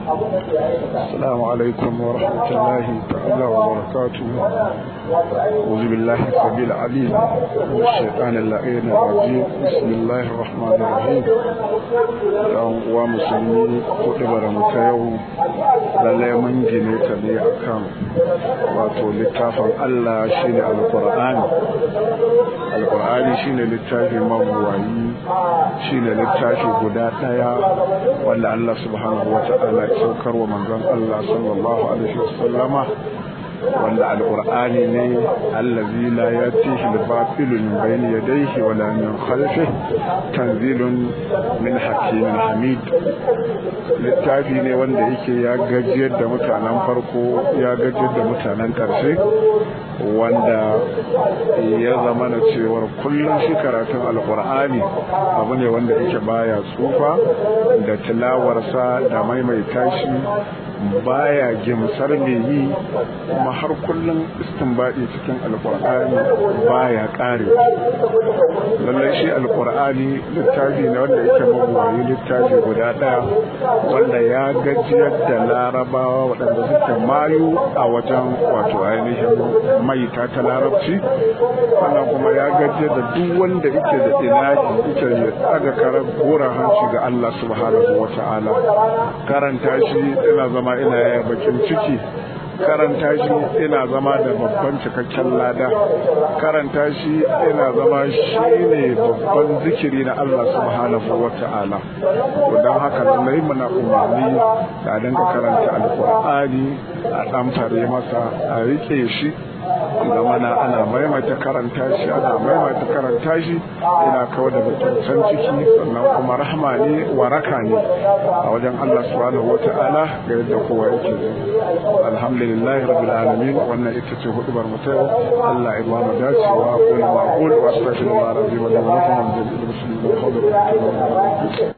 السلام عليكم ورحمة الله تعالى وبركاته أعوذ بالله السميع العليم من الشيطان اللعين الرجيم بسم الله الرحمن الرحيم ɗan uwa musulmi kuɗi mu ta yau lallai mun gine ta ne akan wato littafin Allah shine alƙur'ani alƙur'ani shine littafi mabuwayi shine littafi guda ɗaya wanda Allah subhanahu wa ta'ala ya saukar wa manzon Allah sallallahu alaihi wasallama wanda alƙur'ani ne allazi la yatihi al-batil min bayni yadayhi wala min khalfihi tanzilun min hakimin hamid littafi ne wanda yake ya gajiyar da mutanen farko ya gajiyar da mutanen ƙarshe wanda ya zama na cewar kullum shi karatun alƙur'ani abu ne wanda yake baya tsufa da tilawarsa da maimaita shi baya gimsar mai yi kuma har kullum istinbadi cikin alkur'ani baya kare lallai shi alkur'ani littafi ne wanda yake mabuwayi littafi guda daya wanda ya gajiyar da larabawa waɗanda suke mayu a wajen wato ainihin maita ta larabci sannan kuma ya gajiyar da duk wanda yake da inaji yake ya tsaga karar gora hanci ga Allah subhanahu wa ta'ala karanta shi ina zama ina yaya bakin ciki karanta shi ina zama da babban cikakken lada karanta shi ina zama shi ne babban zikiri na Allah subhanahu wa ta'ala don haka lallai muna umarni da dinga karanta alkur'ani a ɗamfare masa a rike shi da mana ana maimaita karanta shi ana maimaita karanta shi ina kawo da mutuntan ciki sannan kuma rahama ne waraka ne a wajen Allah subhanahu wata'ala ga yadda kowa yake alhamdulillah rabbil alamin wannan ita ce hudubar mu ta Allah ya ba mu dacewa ko ma qul wa astaghfirullah rabbi wa lakum wa lil muslimin